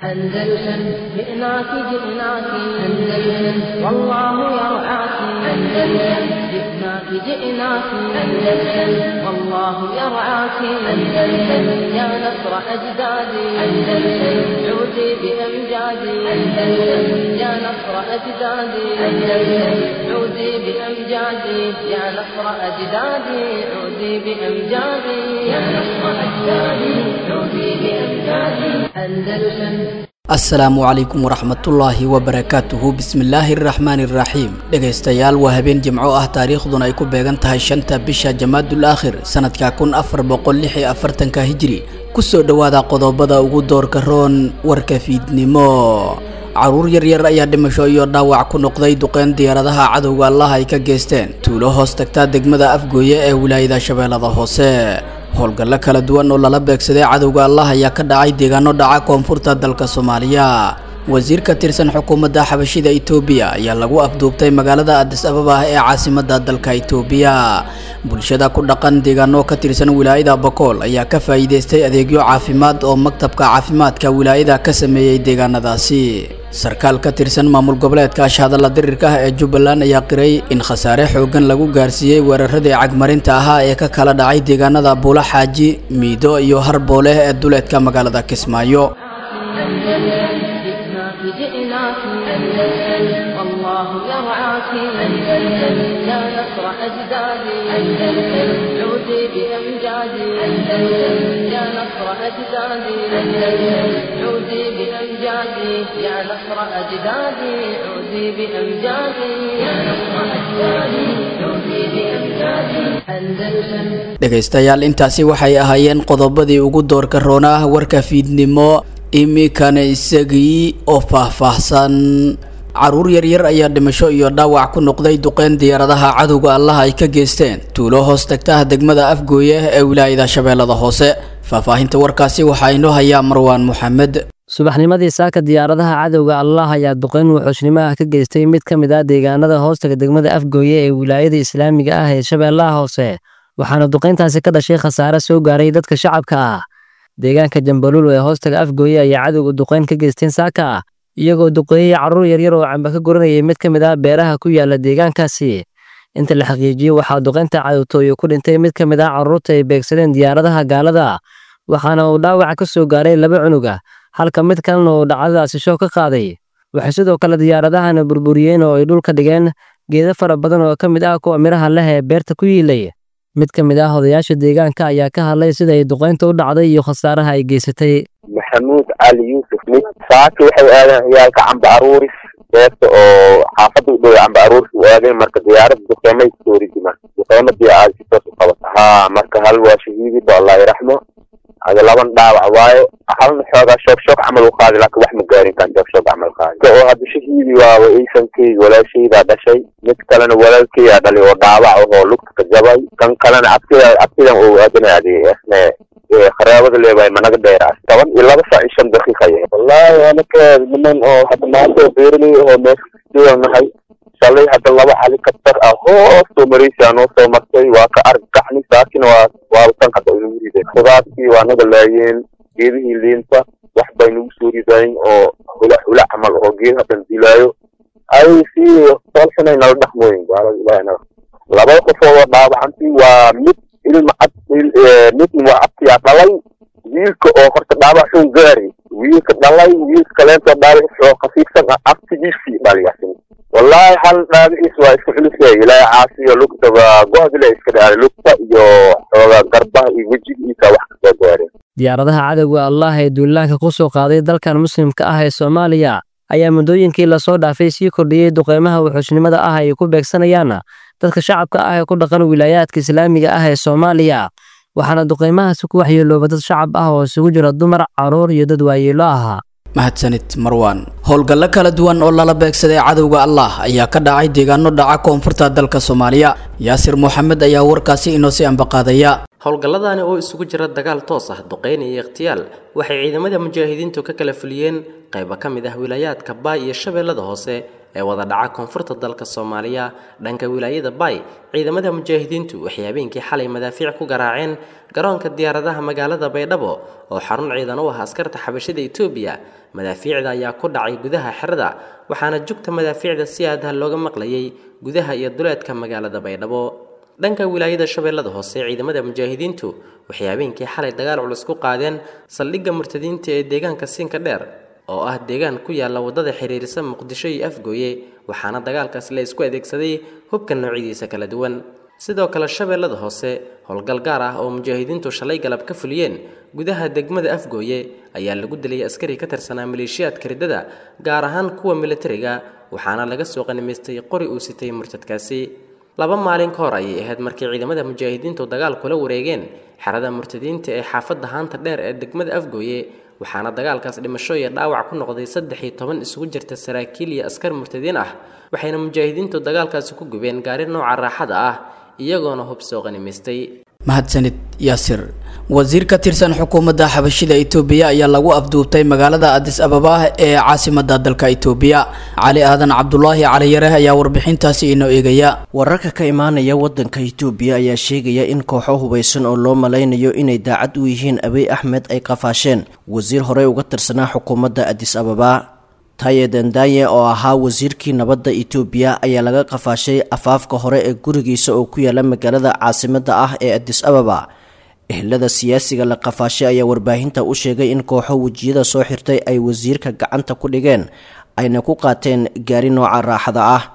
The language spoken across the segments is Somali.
أندلسن جئناك جئناك أندلسن والله يرعاك أندلسن جئناك جئناك أندلسن والله يرعاك أندلسن يا نصر أجدادي أندلسن عودي بأمجادي أندلسن يا نصر أجدادي أندلسن عودي بأمجادي يا نصر أجدادي عودي بأمجادي يا نصر أجدادي عودي بأمجادي أندلسن asalaamu calaykum waraxmatullaahi wabarakaatuhu bismillaahi araxmaani iraxiim dhegaystayaal waa habeen jimco ah taariikhduna ay ku beegan tahay shanta bisha jamaadul aakhir sanadka kun afar boqol lix iyo afartanka hijri kusoo dhowaada qodobada ugu doorka roon warka fiidnimo caruur yaryar ayaa dhimasho iyo dhaawac ku noqday duqeyn diyaaradaha cadowga allaha ay ka geysteen tuulo hoos tagtaa degmada afgooye ee wilaayada shabeellada hoose howlgallo kala duwan oo lala beegsaday cadowga allah ayaa ka dhacay deegaano dhaca koonfurta dalka soomaaliya wasiir ka tirsan xukuumadda xabashida itoobiya ayaa lagu afduubtay magaalada adis ababa ee caasimadda dalka itoobiya bulshada ku dhaqan deegaano ka tirsan wilaayada bakool ayaa ka faa'iidaystay adeegyo caafimaad oo maktabka caafimaadka wilaayada ka sameeyey deegaanadaasi sarkaal ka tirsan maamul goboleedka ashhadalla dirirka ah ee jubbaland ayaa qiray in khasaare xooggan lagu gaarsiiyey weeraradii cagmarinta ahaa ee ka kala dhacay deegaanada buula xaaji miido iyo harbooleh ee duleedka magaalada kismaayo جئناك جئناك أندلسن والله يرعاك أندلسن يا نصر أجدادي أندلسن عودي بأمجادي أندلسن يا نصر أجدادي أندلسن عودي بأمجادي يا نصر أجدادي عودي بأمجادي يا نصر أجدادي عودي بأمجادي أندلسن dhegaystayaal intaasi waxay ahaayeen qodobadii ugu doorka roonah warka fiidnimo iminkana isagii oo faahfaahsan caruur yaryar ayaa dhimasho iyo dhaawac ku noqday duqeyn diyaaradaha cadowga allah ay ka geysteen tuulo hoos tagtaha degmada afgooye ee wilaayada shabeellada hoose faahfaahinta warkaasi waxaa inoo hayaa marwaan moxamed subaxnimadii saaka diyaaradaha cadowga allah ayaa duqeyn wuxuushnimo ah ka geystay mid ka mid ah deegaanada hoostaga degmada afgooye ee wilaayada islaamiga ah ee shabeellaha hoose waxaana duqeyntaasi ka dhashay khasaare soo gaaray dadka shacabka ah deegaanka jambaluul ee hoostaga afgooye ayaa cadowga duqeyn ka geysteen saaka ah iyagoo duqeeyey carruur yaryar oo camba ka goranayay mid ka mid ah beeraha ku yaala deegaankaasi inta la xaqiijiyey waxaa duqeynta cadowtooyo ku dhintay mid ka mid ah carruurta ay beegsadeen diyaaradaha gaalada waxaana uu dhaawac ka soo gaaray laba cunuga halka mid kalena uu dhacdadaasi shoo ka qaaday waxay sidoo kale diyaaradahana burburiyeen oo ay dhulka dhigeen geedo fara badan oo ka mid ah kuwa midhaha leh ee beerta ku yiilay mid ka mid ah odayaasha deegaanka ayaa ka hadlay sida ay duqeynta u dhacday iyo khasaaraha ay geysatay maxamuud cali yuusuf mid saaki waxay aadeen ciyaalka camba aruuris beerta oo xaafadda u dhow camba aruuris u aadeen marka diyaaradda duqeymay kusoo ridimaan duqeymadii aad si toos u qabata haa marka hal waa shahiidiba allah yaraxmo ada laban dhaawac waaye halna xoogaa shoog shoog camal u qaadi laakiin wax ma gaarin kan shoog shoog camal qaadi oo hadda shahiidi waaba iisankeyga walaashaydaa dhashay mid kalena walaalkeygaa dhalay oo dhaawac ahoo lugta ka jabay kan kalena abtida abtidan oo aadanaaday isne qaraabada leebahay managa dheeraas toban iyo laba saac iyo shan daqiiqa yahay wallaahi anaka niman oo hadda maanta beeraley oo meesha nahay shalay hadda laba helicopter ah hoos soo maraysaa noo soo martay waa ka argagaxni saakina waa waaba tan hadda inagu rideen khudaartii waa naga laayeen geedihii liinta wax bay nagu soo ridayn oo hula hula camal oo geed haddan dilaayo ay si soolxunay nala dhaqmooyin gaalada ilahi naga laba qof oo dhaawacantii waa mid ilma cad midna waa abtiyaa dhalay wiilka oo horta dhaawac xun gaari wiilka dhalay wiilka kaleentoo dhaawac oo khafiifsan ah abtigiisii dhaliyasin wallaahi hal dhaawaciis waa isku culusay ilaahay caasiyo lugta waa go-dile iska dhaaray lugta iyo xoogaa garbaha iyo wejigiisa wax kasoo gaareen diyaaradaha cadowga allah ee duulaanka ku soo qaaday dalkan muslimka ah ee soomaaliya ayaa muddooyinkii lasoo dhaafay sii kordhiyey duqeymaha wuxuushnimada ah ay ku beegsanayaan dadka shacabka ah ee ku dhaqan wilaayaadka islaamiga ah ee soomaaliya waxaana duqeymahaasi ku waxyeelooba dad shacab ah oo isugu jira dumar carruur iyo dad waayeelo ahaa mahadsanid marwaan howlgallo kala duwan oo lala beegsaday cadowga allah ayaa ka dhacay deegaano dhaca koonfurta dalka soomaaliya yaasir moxamed ayaa warkaasi inoo si ambaqaadaya howlgalladani oo isugu jira dagaal toos ah duqeyn iyo ikhtiyaal waxay ciidamada mujaahidiintu ka kala fuliyeen qaybo ka mid ah wilaayaadka baay iyo shabeellada hoose ee wada dhaca koonfurta dalka soomaaliya dhanka wilaayada baay ciidamada mujaahidiintu waxay habeenkii xalay madaafiic ku garaaceen garoonka diyaaradaha magaalada baydhabo oo xarun ciidan u ah askarta xabashida etoobiya madaafiicda ayaa ku dhacay gudaha xerada waxaana jugta madaafiicda si aadaha looga maqlayay gudaha iyo duleedka magaalada baydhabo dhanka wilaayada shabeellada hoose ciidamada mujaahidiintu waxay habeenkii xalay dagaal culus ku qaadeen saldhigga murtadiinta ee deegaanka siinka dheer oo ah deegaan ku yaalla waddada xiriirisa muqdisho iyo afgooye waxaana dagaalkaas la isku adeegsaday hubka noocyadiisa kala duwan sidoo kale shabeellada hoose howlgal gaar ah oo mujaahidiintu shalay galab ka fuliyeen gudaha degmada afgooye ayaa lagu dilay askari ka tirsanaa maleeshiyaadka riddada gaar ahaan kuwa militariga waxaana laga soo qanimaystay qori uu sitay murtadkaasi laba maalin ka hor ayay ahayd markii ciidamada mujaahidiintu dagaal kula wareegeen xerada murtadiinta ee xaafadda haanta dheer ee degmada afgooye waxaana dagaalkaas dhimasho iyo dhaawac ku noqday saddex iyo toban isugu jirta saraakiil iyo askar murtadiin ah waxayna mujaahidiintu dagaalkaasi ku gubeen gaari nooca raaxada ah iyagoona hub soo qanimaystay mahadsanid yaasir wasiir ka tirsan xukuumadda xabashida itoobiya ayaa lagu afduubtay magaalada adis ababa ee caasimada dalka itoobiya cali aadan cabdulaahi caliyare ayaa warbixintaasi inoo eegaya wararka ka imaanaya wadanka itoobiya ayaa sheegaya in kooxo hubaysan oo loo malaynayo inay daacad u yihiin abiy axmed ay qafaasheen wasiir horey uga tirsanaa xukuumadda adis ababa taye dandaye oo ahaa wasiirkii nabadda itoobiya ayaa laga qafaashay afaafka hore ee gurigiisa oo ku yaala magaalada caasimada ah ee adis ababa ehlada siyaasiga la qafaashay ayaa warbaahinta u sheegay in kooxo wejiyada soo xirtay ay wasiirka gacanta ku dhigeen ayna ku qaateen gaari nooca raaxada ah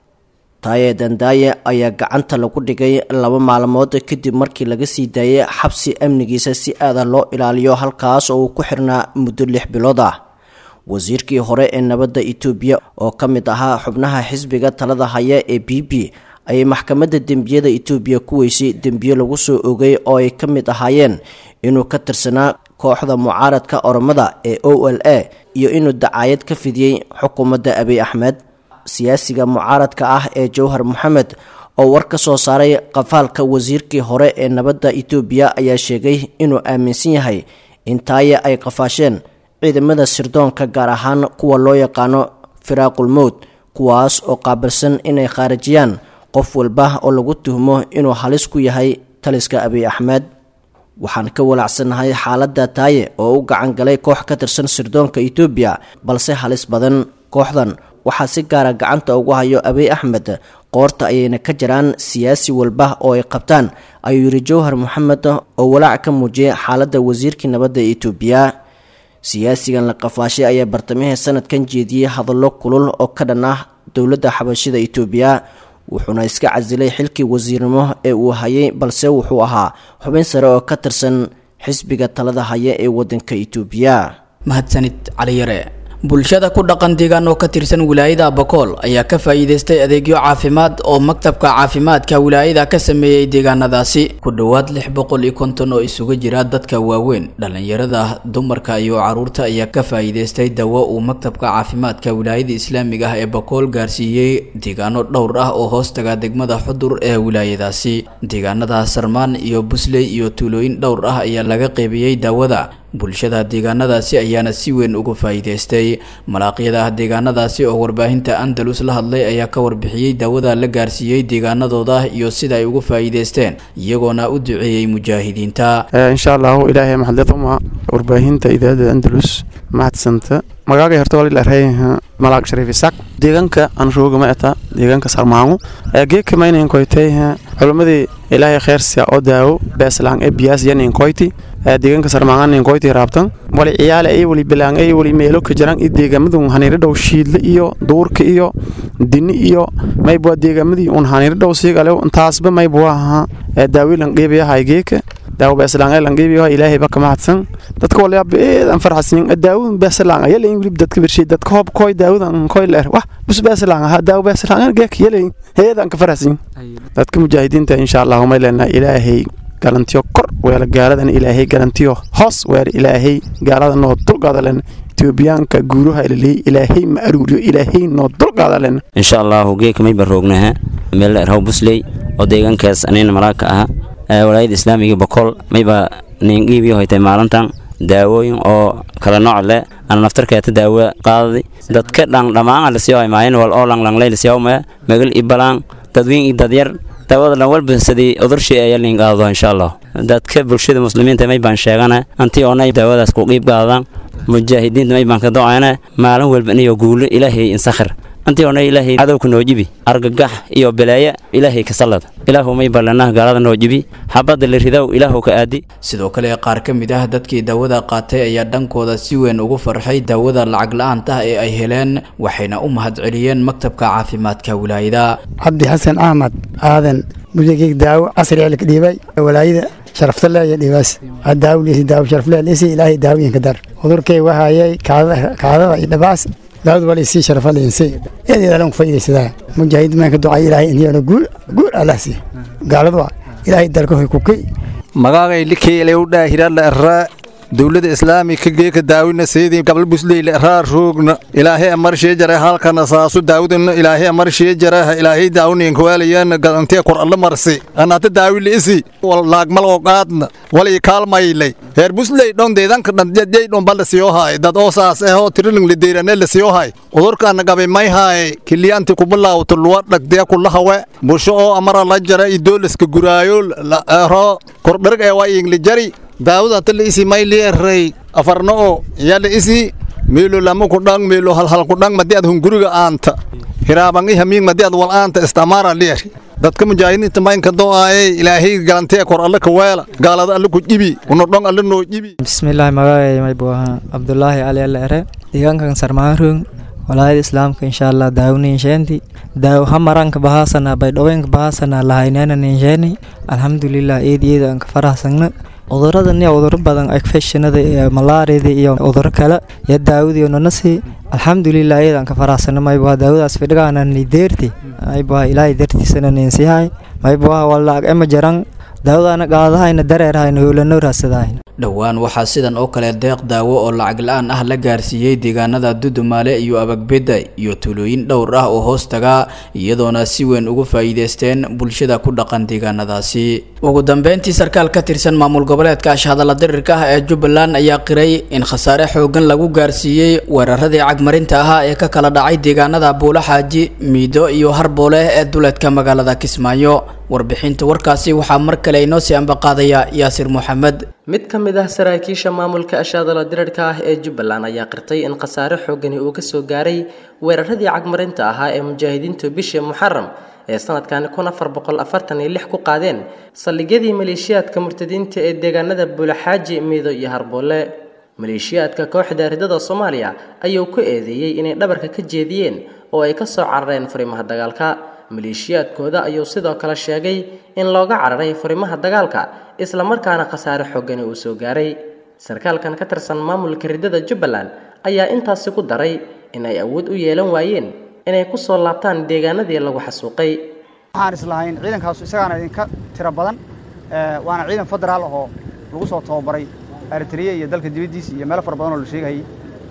taye dandaye ayaa gacanta lagu dhigay laba maalmood kadib markii laga sii daayay xabsi amnigiisa si aada loo ilaaliyo halkaas oo uu ku xirnaa muddo lix bilood ah wasiirkii hore ee nabadda itoobiya oo ka mid ahaa xubnaha xisbiga talada haya ee b b ayay maxkamadda dembiyada itoobiya ku weysay dembiyo lagu soo ogay oo ay ka mid ahaayeen inuu ka tirsanaa kooxda mucaaradka oromada ee o l a iyo inuu dacaayad ka fidiyey xukuumadda abiy axmed siyaasiga mucaaradka ah ee jowhar moxamed oo war ka soo saaray qafaalka wasiirkii hore ee nabadda itoobiya ayaa sheegay inuu aaminsan yahay in taaye ay qafaasheen ciidamada sirdoonka gaar ahaan kuwa loo yaqaano firaaqul mowd kuwaas oo qaabilsan inay khaarijiyaan qof walba oo lagu tuhmo inuu halis ku yahay taliska abiy axmed waxaan ka walaacsanahay xaaladda taaye oo u gacan galay koox ka tirsan sirdoonka itoobiya balse halis badan kooxdan waxaa si gaara gacanta ugu hayo abiy axmed qoorta ayayna ka jiraan siyaasi walba oo ay qabtaan ayuu yidhi jowhar moxamed oo walaac ka muujiyay xaaladda wasiirkii nabadda itoobiya siyaasigan la qafaashay ayaa bartamihii sanadkan jeediyey hadallo kulul oo ka dhan ah dowladda xabashida itoobiya wuxuuna iska casilay xilkii wasiirnimo ee uu hayay balse wuxuu ahaa xubin sare oo ka tirsan xisbiga talada haya ee wadanka itoobiya mahadsanid caliyare bulshada ku dhaqan deegaan oo ka tirsan wilaayada abakool ayaa ka faa'iidaystay adeegyo caafimaad oo maktabka caafimaadka wilaayada ka sameeyey deegaanadaasi ku dhowaad lix boqol iyo konton oo isugu jira dadka waaweyn dhallinyarada dumarka iyo caruurta ayaa ka faa'iidaystay dawo uu maktabka caafimaadka wilaayada islaamiga ah ee bakool gaarsiiyey deegaano dhowr ah oo hoostaga degmada xudur ee wilaayadaasi deegaanada sarmaan iyo busley iyo tuulooyin dhowr ah ayaa laga qeybiyey daawada bulshada deegaanadaasi ayaana si weyn uga faa'iidaystay malaaqyada deegaanadaasi oo warbaahinta andalus la hadlay ayaa ka warbixiyey daawada la gaarsiiyey deegaanadooda iyo sida ay uga faa'iidaysteen iyagoona u duceeyey mujaahidiinta insha allahu ilaahay maxadletuma warbaahinta idaacada andalus mahadsanta magaaga horta waa lilahay malaaq shariif isaaq deegaanka aan rooga ma eta deegaanka sarmaango geedka maynayn koytay culimmadii ilaahay kheyrsia oo daawo beeslaan ee biyaas yanin koyti deegaanka sarmaanganin koyti raabtan wali ciyaale ay wali bilaan ay wali meelo ka jiraan i deegaamadu haniiro dhow shiidle iyo duurka iyo dini iyo maybwa deegaamadii un haniiro dhow siigale intaasba maybwa aha daawilan qiibayahay geeka daawo beeslaan ee lanqiibiyo ilaahay baka mahadsan dadka wala beedan farxasin daawo beeslaan ayaa leeyin wili dadka birshay dadka hoob koy daawadan koy leer wah bus beeslaan ha daawo beeslaan geek yeelay heedan ka farxasin dadka mujaahidiinta insha Allah ma leena ilaahay galantiyo kor weela gaaladan ilaahay galantiyo hoos weer ilaahay gaalada noo dulqaada len etoobiyaanka guuraha ilaalay ilaahay ma aruuriyo ilaahay noo dulqaada len insha allahu geeka may baroognaha meel raw busley oo deegaankaas anayna malaaka aha walaayada islaamiga boqol mayba niingiibii hoytay maalintan daawooyin oo kala nooc leh ana naftarkeeta daawo qaadadi dadka dhan dhammaan lasiyo maayin wal oo langlanglay lasiyo ma magal ibalaan dadweyn iyo dadyar daawada dhan walba sidii udurshii ayaa liin qaado insha allah dadka bulshada muslimiinta may baan sheegana antii oonay daawadaas ku qiib qaadaan mujaahidiinta may baan ka do-ayna maalin walba inayo guulo ilaahay insakhir antii oonay ilaahay cadowka noo jibi argagax iyo balaaya ilaahay ka sallad ilaahu may ballanah gaalada noo jibi xabadda la ridow ilaahu ka aadi sidoo kale qaar ka mid ah dadkii daawada qaatay ayaa dhankooda si weyn ugu farxay daawada lacag la-aanta ee ay heleen waxayna u mahadceliyeen maktabka caafimaadka wilaayada cabdi xasan axmed aadan musigig daawo casri eelka dhiibay walaayada sharaftalle iyo dhibaas daawliisi daawo sharafle lisi ilaahay daawooyinka dar cudurkay wahayay kaadada iyo dhabaas daawad wala isii sharafaleense eedeedalan ku faa'iidaysadaa mujaahid maanka ducay ilaahay iniyana guul guul allah sii gaaladu ilaahay dalka hoy kuki magaagay likeelay u dhaahirala arraa dowladda islaamika geeka daawina seedii gabal busleyla arraa roogna ilaahay amarshee jara halkana saasu daawudana ilaahay amarshee jaraha ilaahay daawninka waalayana galantee kor alla marsi anata daawila isi wal laagmal oo qaadna walay kaalmaylay heer busley dhon deedanka dhandjay dhon balla siyo haay dad oo saas eh oo tiriling lideyrane la siyo haay udurkaana gabay may haay kiliyaanti kubilaawto luwa dhagdee kulahawe busho oo amara la jara idoolaska guraayo ro kordharg ee waa ingli jari daawada tala isi may leeray afarna oo yala isi meelo lama ku dhang meelo hal hal ku dhang madi ad hunguriga aanta hiraabangi hamiing madi ad wal aanta istamara leer dadka mujaahidiinta maynka do-aaye ilaahay galantee kor alle ka weela gaalada alle ku jibi una dhong alle noo jibi bismillaahi magacay may buu ahaa cabdulaahi cali alle ere deegaankan sarmaanroog walaayada islaamka insha allah daawni insheenti daaw hamaranka bahaasana baydhoweenka bahaasana lahaynena insheeni alxamdulilah eed eed aan ka faraxsagna cudurada niya cuduro badan infectionada iyo malaariyada iyo cuduro kale iyo daawadiyo nanasi alxamdulilah iyadaan ka faraxsana maybuha daawadaas fidhigaana ni deerti maybuha ilaahay dartiisana ninsihay maybuha walaag ema jaran daawadaana qaadahayna dareerhayna howlano raasadahayna dhowaan waxaa sidan oo kale deeq daawo oo lacag la-aan ah la gaarsiiyey deegaanada dudumaale iyo abagbedda iyo tuulooyin dhowr ah oo hoos taga iyadoona si weyn ugu faa'iideysteen bulshada ku dhaqan deegaanadaasi ugu dambeyntii sarkaal ka tirsan maamul goboleedka ashhadalla dirirka ah ee jubbaland ayaa qiray in khasaare xoogan lagu gaarsiiyey weeraradii cagmarinta ahaa ee ka kala dhacay deegaanada buula xaaji miido iyo harboole ee duleedka magaalada kismaayo warbixinta warkaasi waxaa mar kale inoo sii ambaqaadaya yaasir moxamed mid ka mid ah saraakiisha maamulka ashaadala dirarhka ah ee jubbaland ayaa qirtay in khasaare xoogani uu ka soo gaaray weeraradii cagmarinta ahaa ee mujaahidiintu bishii muxaram ee sanadkani kun afar boqol afartan iyo lix ku qaadeen saldhigyadii maleeshiyaadka murtadiinta ee deegaanada buulaxaaji miido iyo harboole maleeshiyaadka kooxda ridada soomaaliya ayuu ku eedeeyey inay dhabarka ka jeediyeen oo ay ka soo carareen furimaha dagaalka maleeshiyaadkooda ayuu sidoo kale sheegay in looga cararay furimaha dagaalka islamarkaana khasaare xoogani uu soo gaaray sarkaalkan ka tirsan maamulka ridada jubbaland ayaa intaasi ku daray in ay awood u yeelan waayeen inay ku soo laabtaan deegaanadii lagu xasuuqay waxaan islahayn ciidankaasu isagaana idinka tiro badan waana ciidan federaal ahoo lagu soo tababaray eritriya iyo dalka dibaddiisa iyo meelo fara badan oo la sheegayay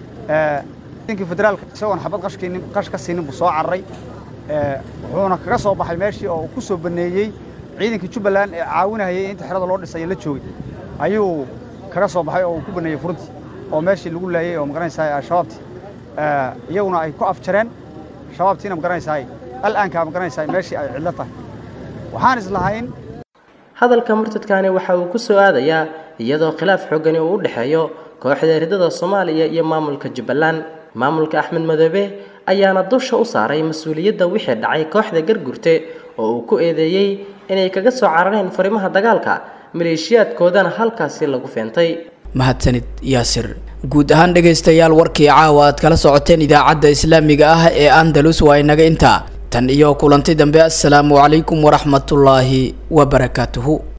ciidankii federaalka isagoon xabad qashkinin qash ka siinin buu soo cararay wuxuuna kaga soo baxay meeshii oo uu ku soo baneeyey ciidankii jubbaland ee caawinayay inta xerada loo dhisay la joogay ayuu kaga soo baxay oo uu ku baneeyey furuntii oo meeshii lagu laayay oo magaranaysaa al-shabaabtii iyaguna ay ku afjareen shabaabtiina magaranaysaa al-aankaa magaranaysaa meeshii ay cidlo tahay waxaan islahayn hadalka murtadkani waxa uu ku soo aadayaa iyadoo khilaaf xoogani uu u dhexeeyo kooxda ridada soomaaliya iyo maamulka jubbaland maamulka axmed madoobe ayaana dusha u saaray mas-uuliyadda wixii dhacay kooxda gargurte oo uu ku eedeeyey inay kaga soo carareen furimaha dagaalka maleeshiyaadkoodana halkaasi lagu feentay mahadsanid yaasir guud ahaan dhegaystayaal warkii caawa aad kala socoteen idaacadda islaamiga ah ee andalus waa inaga intaa tan iyo kulanti dambe assalaamu calaykum waraxmatullaahi wabarakaatuhu